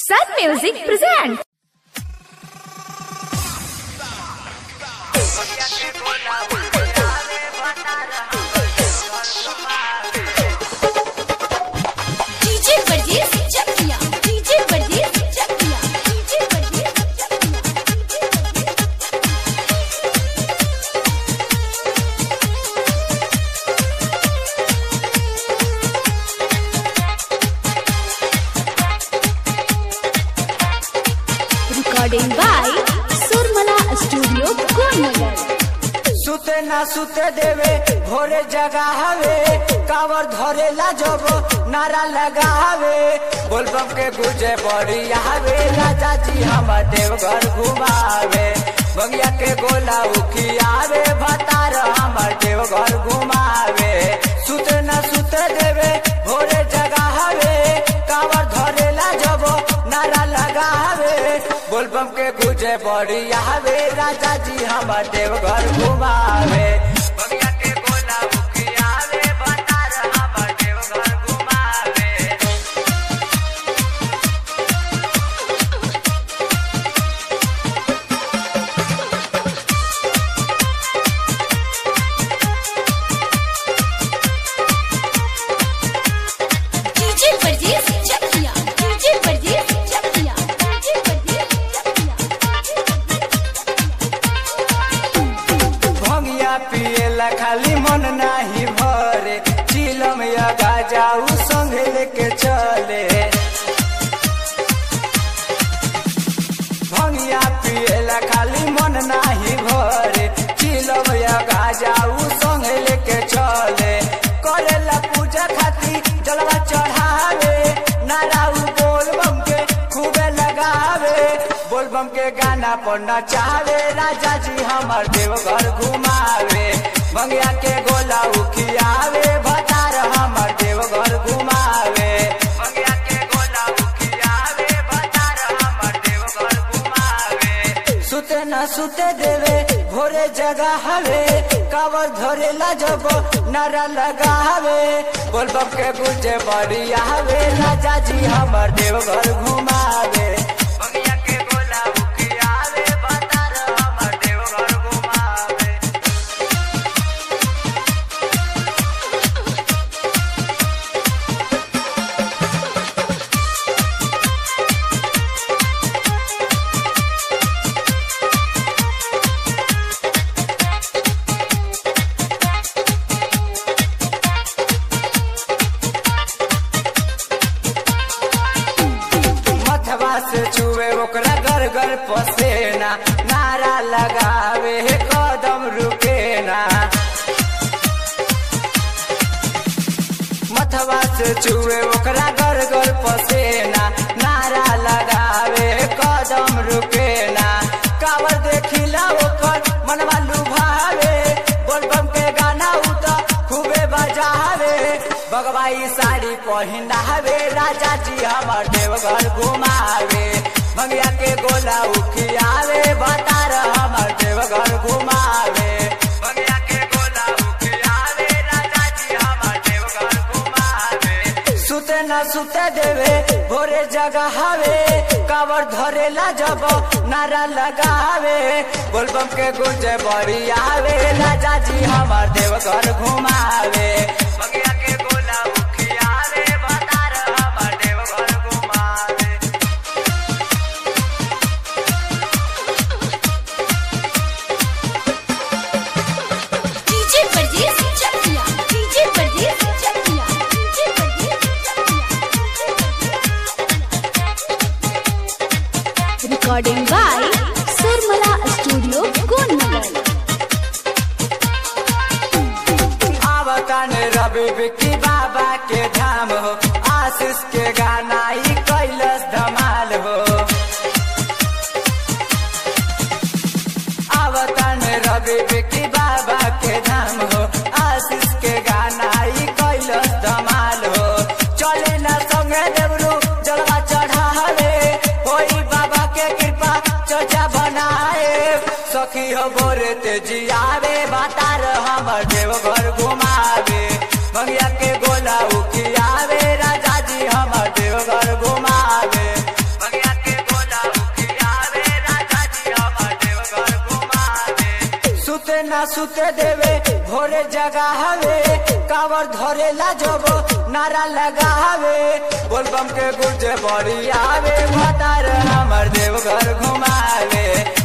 Sun Music presents. DJ Varghese Chakiya DJ Varghese Chakiya DJ Varghese Chakiya Recording by Surmala Studio, Konagar. सुते ना सुते देवे भोरे जगावे कावर धरेला जब नारा लगावे बोलबम के गुजे बड़ी आवे राजा जी हम देवघर घुमावे बंगिया के गोला उखियावे भतार हमर देवघर घुमावे सुते ना सुते देवे भोरे जगावे कावर धरेला जब नारा लगावे बोलबम के गुजे बड़ी आवे राजा जी हमर देवघर घुमावे बगिया के गोला उखियावे भतार हमर देवघर घुमावे DJ Varghese Chakiya DJ Varghese Chakiya DJ Varghese भंगिया पिएला खाली मन नाही भरे चिलम या गाजाऊ संगे लेके चले भंगिया पिएला खाली मन नाही भरे चिलम या गाजाऊ संगे लेके चले करेला पूजा खाती जलवा चढ़ावे नाराऊ बोल बम के खूबे लगावे बोल बम के गाना पर नचावे राजा जी हमर देवघर घुमावे मंगिया के गोला उखियावे भतार हमर देवघर घुमावे मंगिया के गोला उखियावे भतार हमर देवघर घुमावे सुते न सुते देवे भोरे जगा हवे कावर धरेला जब नारा लगावे बोल बम के गुजे बड़ी आवे राजा जी हमर देवघर घुमावे बगिया के गोला उखियावे भतार हमर देवघर घुमावे मथवा से छुए ओकरा घर घर पसेना नारा लगावे कदम रुके ना मथवा से छुए ओकरा घर घर पसेना नारा लगावे कदम रुके ना कावर देखिला ओकर मनवा लुभावे बोलबम के गाना उत खूबे बजावे बगवाई साड़ी पहिनावे राजा जी हमर देवघर घुमावे भंगिया के गोला उखियावे भतार हमर देवघर घुमावे भंगिया के गोला उखियावे राजा जी हमर देवघर घुमावे सुते न सुते देवे भोरे जगावे कावर धरेला जब नारा लगावे बोलबम के गुंजे बड़ी आवे राजा जी हमर देवघर घुमावे बगिया के गोला उखियावे भतार हमर देवघर घुमावे DJ Varghese Chakiya DJ Varghese Chakiya DJ Varghese Chakiya Recording by Surmala Studio, Konagar. आवतन रवि विक्की बाबा के धाम हो आशीष के गाना ई कैलस धमाल हो आवतन रवि विक्की बाबा के धाम हो आशीष के गाना ई कैलस धमाल हो चले न संगे देवरू जलवा चढ़ावे होई बाबा के कृपा चर्चा बनाए सखी हो गोरे तेजियावे बातार हमर देवघर घुमावे भंगिया के गोला उखियावे राजा जी हमर देवघर घुमावे भंगिया सुते ना सुते देवे भोरे जगावे कावर धरेला जब नारा लगावे बोलबम के गुर्जे बड़ी आवे भतार हमर देवघर घुमावे